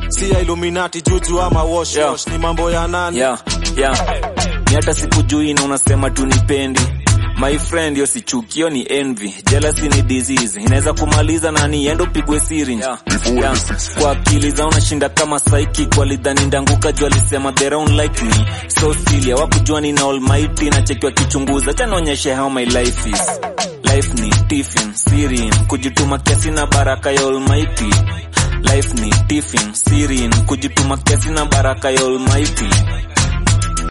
si ya illuminati juju ama wash Yeah. wash ni mambo ya nani yeah, yeah. ni hata sikujui na unasema tu nipendi my friend yo si chuki yo ni envy jealousy ni disease inaweza kumaliza nani endo pigwe syringe yeah. yeah. kwa akili zao nashinda kama psychic walidhani ndanguka juu alisema they don't like me so silly hawakujua nina almighty na chekiwa kichunguza chanaonyeshe how my life is life ni tiffin sirin kujituma kiasi na baraka ya almighty life ni tiffin sirin kujituma kiasi na baraka ya almighty